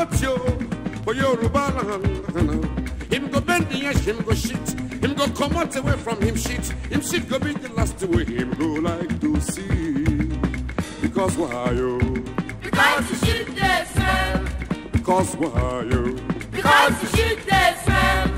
out yo for Yoruba land. Him go bend the edge, him go shit. Him go come out away from him shit. Him shit go be the last way him go like to see. Because why yo? Because the shit they smell. Because why yo? Because the shit they smell.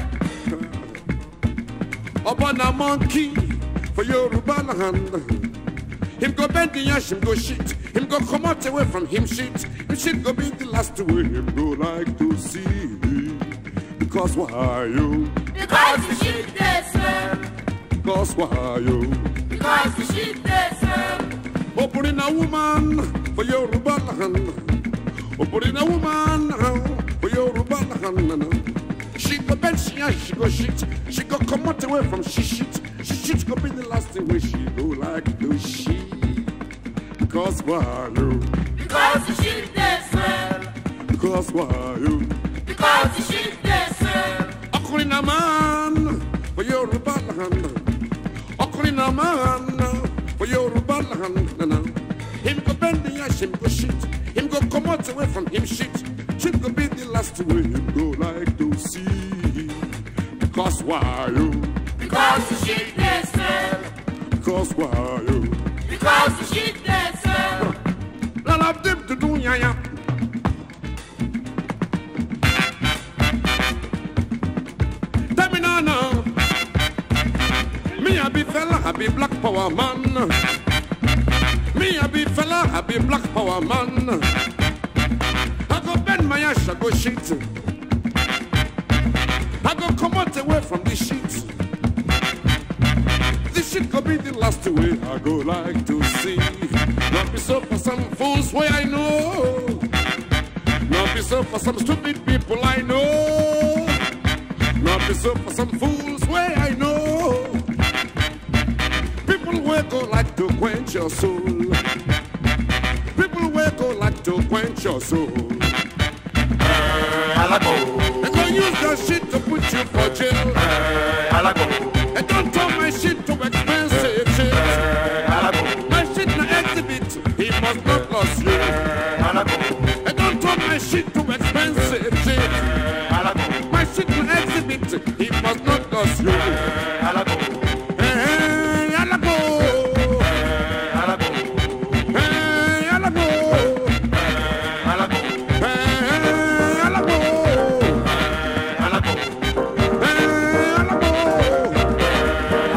Upon a monkey for Yoruba land. Him go bend the ash, him go shit. Him go come out away from him shit. Him shit go be the last way him go like to see. Because why you? Because the shit they smell. Because why you? Because the shit they smell. Opening a woman for Yoruba land. Opening a woman for Yoruba land. She go bend, she ash, she go shit. She go come out away from she shit. She shit go be the last way she go like to she. Because why you? Because the shit they smell. Because why you? Because the shit they smell. Ọkùnrin náà máa ń for Yorùbá land. Ọkùnrin náà máa ń for Yorùbá land. Him go bend the ash, him go shit. Him go come out away from him shit. Shit go be the last way him go like to see. Because why you? Because the shit they smell. Because why you? Because the shit they smell. None of them to do ya ya. Tell me now, now. Me a be fella, I be black power man. Me a be fella, I be black power man. I go bend my ass, I go shit. I go come out away from this shit. This shit could be the last way I go like to see. Not be so for some fools way I know. Not be so for some stupid people I know. Not be so for some fools way I know. People will go like to quench your soul. People will go like to quench your soul. Alago, They gonna use that shit to put you for jail. alago, And don't turn my shit to expensive shit. alago, My shit na exhibit, he must not lose you. alago, And don't turn my shit to expensive shit. alago, My shit na exhibit, he must not lose you. alago, Hey, alago. alago, Hey, alago. alago, Hey, alago. alago, Hey, alago.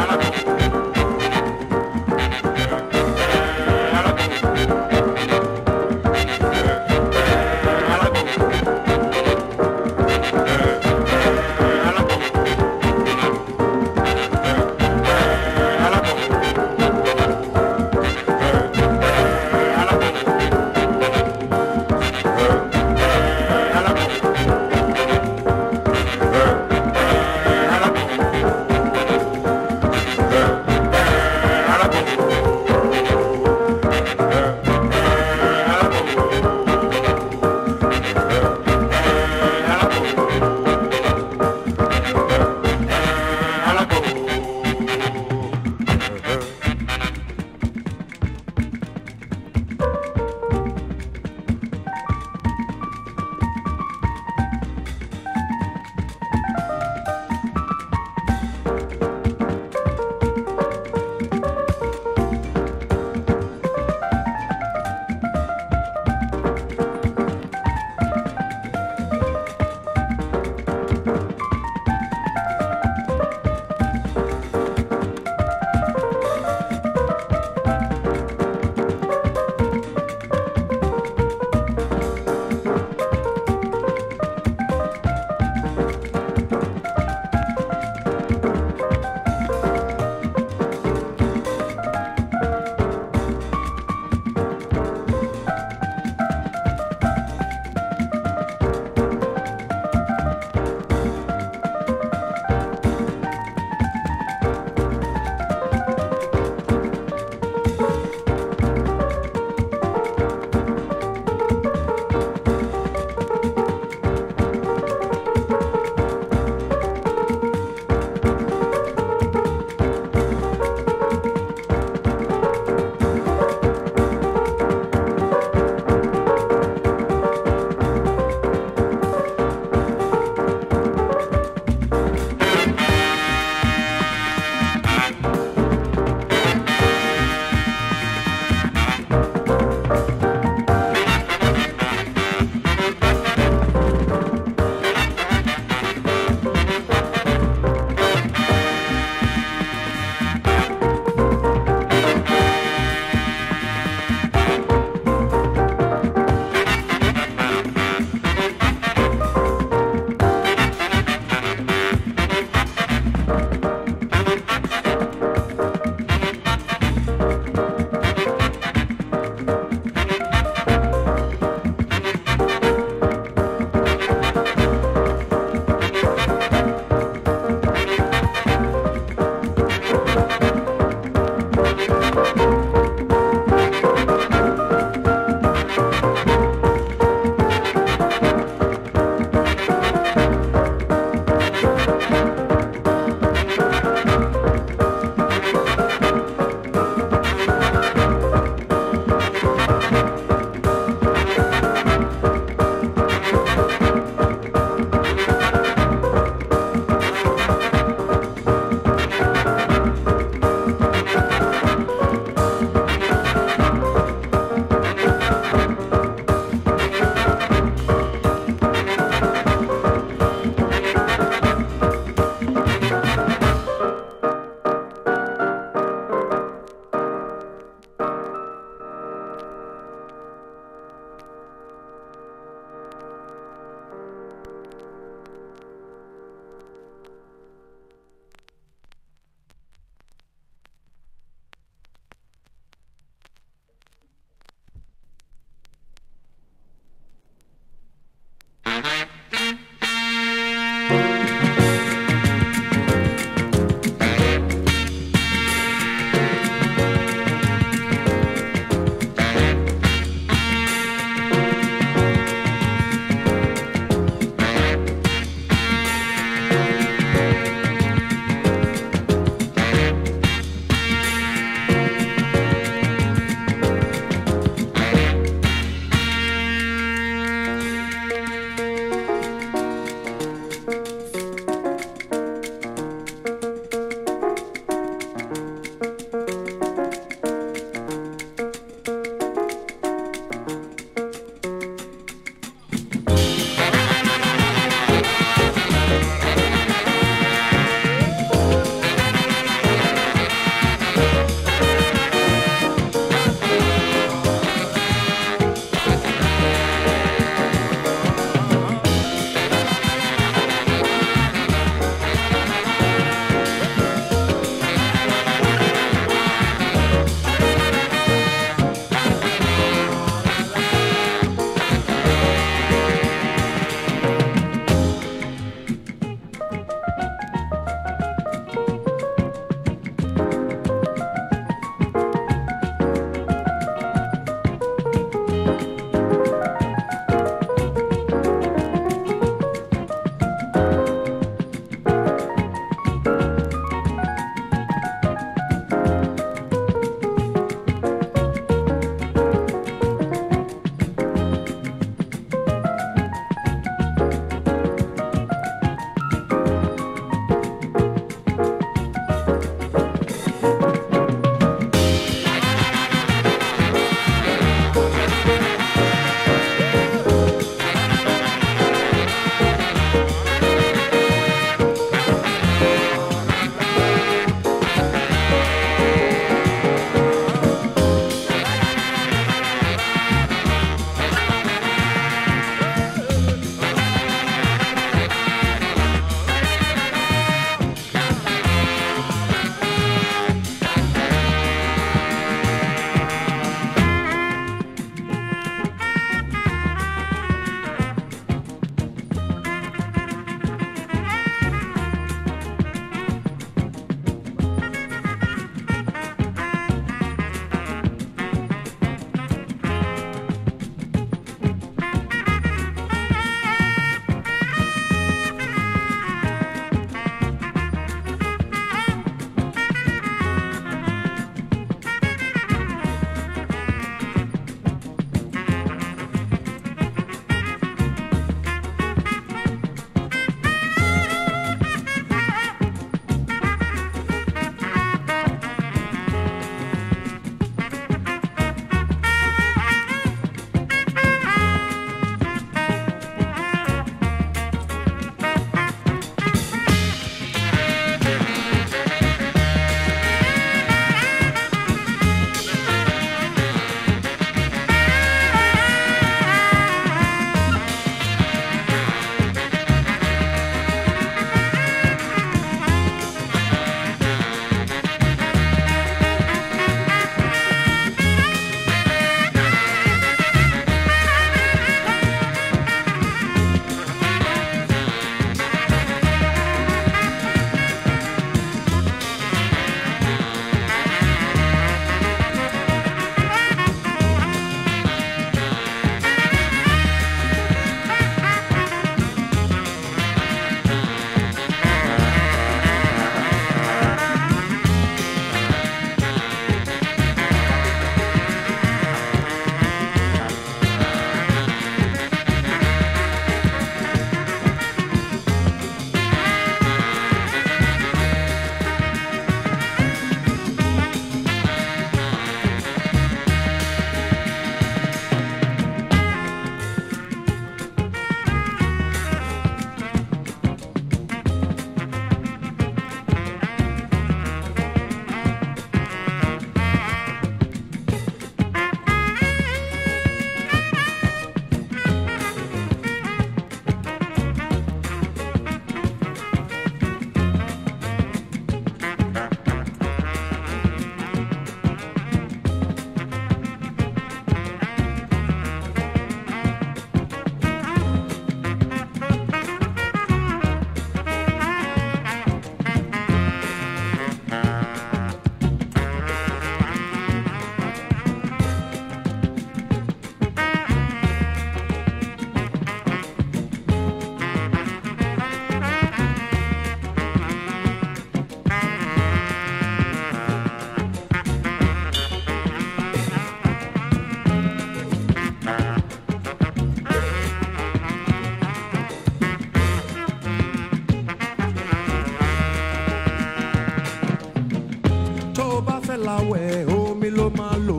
fẹ́ lawẹ̀ omi ló máa lò.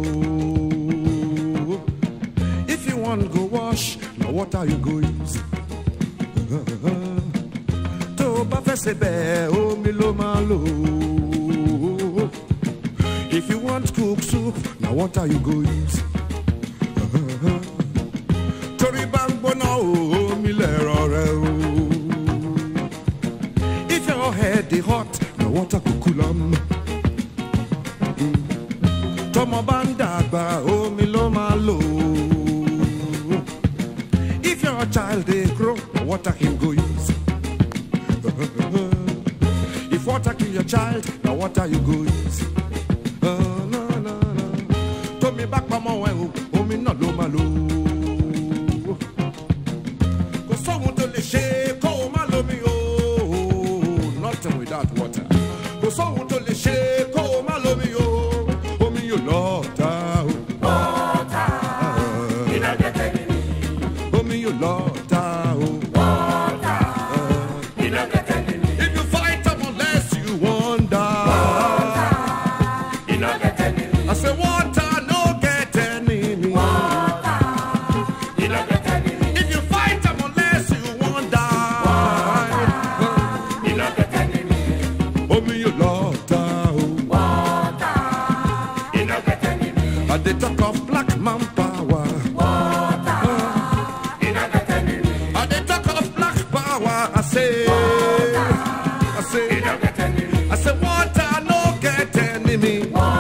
If you wan go wash, na water you go use. Tó o bá fẹ́ ṣe bẹ́ẹ̀, omi ló máa lò. If you want cook soup, na water you go use. Torí bá ń gbóná o, omi lẹ̀rọ rẹ o. If your head dey hot, na water go cool am. Tọmọ bá ń dàgbà, omi ló máa lò. If your child dey grow, na water him go use. If water kill your child, na water you go use. Ah, na, na, na. Tómi bá pamọ́ ẹ o, omi náà ló máa lò. Kò sóhun tó lè ṣe kó o má lómi o. Nothing without water. Kò sóhun tó lè ṣe kó o má lómi o. Omi yóò lọ ta o. Omi yóò lọ ta o. If you fight am unless you wan die. I say water no get enemy. If you fight am unless you wan die. Omi yóò lọ ta o. I dey talk of black man power. I dey talk of black power. I say, I say, I say water no get enemy.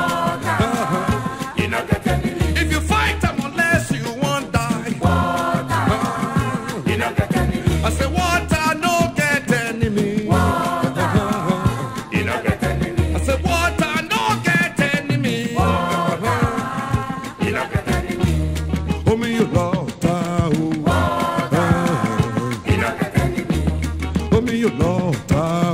If you fight am unless you wan die. I say water no get enemy. I say water no get enemy. Omi yóò lọ ta o. Omi yóò lọ ta